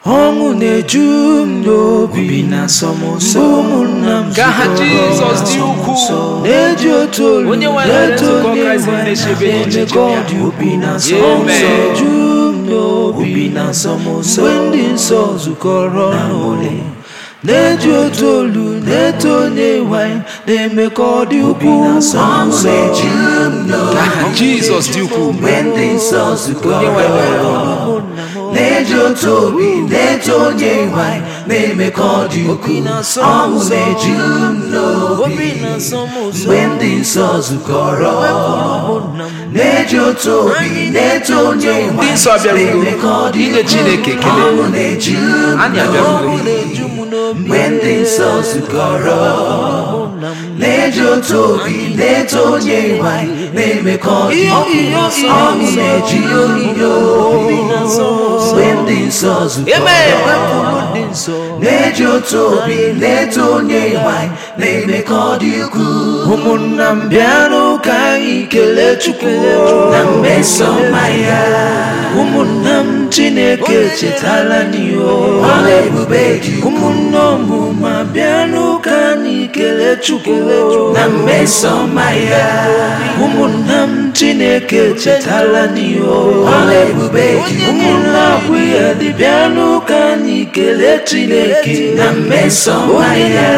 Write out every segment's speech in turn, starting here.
ọṅụ na-eju m n'obi na-asọ m ụsọ ụmụnna m Ka aha Jizọs dị ukwuu. na-eji otu olu Onye nwe anyị na-eto nzukọ onye Kraịst nwe na-echebe na-eme echiche ka ọ ya. dị obi na-asọ m Amen. ụsọ ju m n'obi na-asọ m ụsọ mgbe ndị nsọ zukọrọ ọnụ na-eji otu olu na-eto onye nwe anyị na-eme ka ọ dị ukwuu ọṅụ na-eju m Ka aha Jizọs dị ukwuu. mgbe ndị nsọ zukọrọ Onye nwe anyị ọnụ na-eji otu obi na-eto onye nwe anyị na-eme ka ọ dị ukwuu ọṅụ na-eju m n'obi mgbe ndị nsọ zukọrọ na-eji otu obi na-eto onye nwe Ndị nsọ abịarugo na-eme ka ọ dị inye Chineke ekele. ọṅụ na-eju m Anyị abịarugo. mgbe ndị nsọ zukọrọ na-eji otu obi na-eto onye nwe anyị na-eme ka ọ dị ukwuu ọṅụ na-eju m n'obi mgbe ndị nsọ zukọrọ na-eji otu obi na-eto onye nwe anyị na-eme ka ọ dị ukwuu ụmụnna m bịanụ ka anyị kelee Chukwu na mmesọma ya ụmụnna m Chineke chetala n'ihe ọla ebube dị ụmụnne ọmụma bịanụ ka anyị kelee Chukwu na mmesọma ya ụmụnna m Chineke chetala n'ihe ọla ebube dị ụmụnna akwụ ya dị bịanụ ka anyị kelee Chineke na mmesọma ya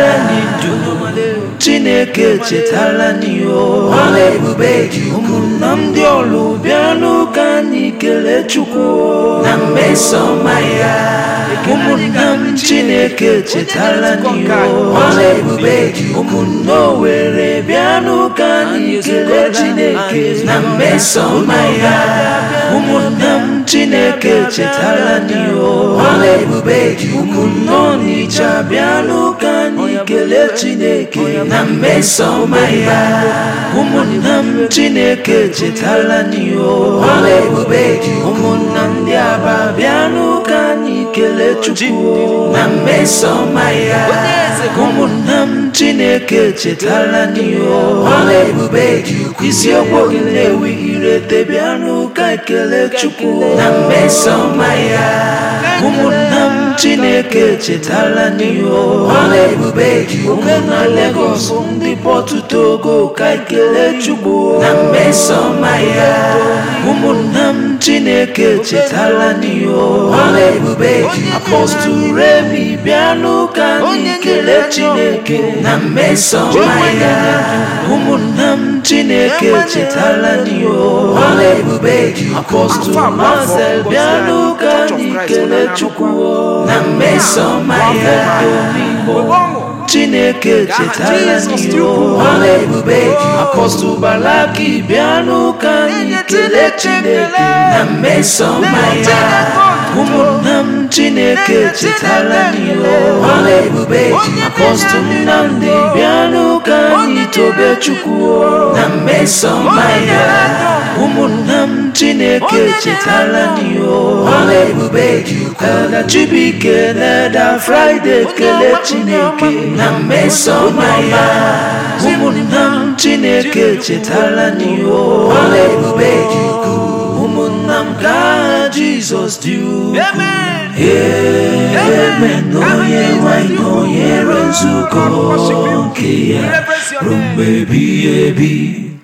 Chineke chetala n'ihe ọla ebube dị ụmụnna m dị ọlụ bịanụ ka anyị kelee Chukwu na mmesọma ya ụmụnna m Chineke chetala n'ihe ọla ebube dị ụmụnna Owere bịanụ ka anyị kelee Chineke na mmesọma ya ụmụnna m Chineke chetala n'ihe ọla ebube dị ụmụnna Ọnịcha bịanụ ka anyị kelee Chineke na mmesọma ya ụmụnna m Chineke chetala n'ihe ọla ebube dị ụmụnna ndị Aba bịanụ ka anyị kelee Chukwu na mmesọma ya ụmụnna m Chineke chetala n'ihe ọla ebube dị isiokwu gị na-ewi irete bịanụ ka anyị kelee Chukwu na mmesọma ya ụmụnna m Chineke chetala n'ihe ọla ebube dị ụmụnna Lagos ndị Pọtụ Togo ka anyị kelee Chukwu na mmesọma ya ụmụnna m Chineke chetala n'ihe ọla ebube dị apọstụl Remi bịanụ ka anyị kelee Chineke na mmesọma ya ụmụnna m Chineke chetala n'ihe ọla ebube dị apọstụl Marcel bịanụ ka anyị kelee Chukwu na mmesọma ya Chineke chetala n'ihe ọla ebube dị apọstụl Balaki bịanụ ka anyị kelee Chineke na mmesọma ya ụmụnna m Chineke chetala n'ihe ọla ebube dị apọstụl Nnamdi bịanụ ka anyị tobe Chukwu na mmesọma ya ụmụnna m Chineke chetala n'ihe ọla ebube dị Elda Chibuike na Elda Friday kelee Chineke na mmesọma ya ụmụnna m Chineke chetala n'ihe ọla ebube dị ụmụnna m ka aha Jizọs dị ukwuu Amen onye nwanyị nọnyere nzukọ nke ya ruo mgbe ebighị ebi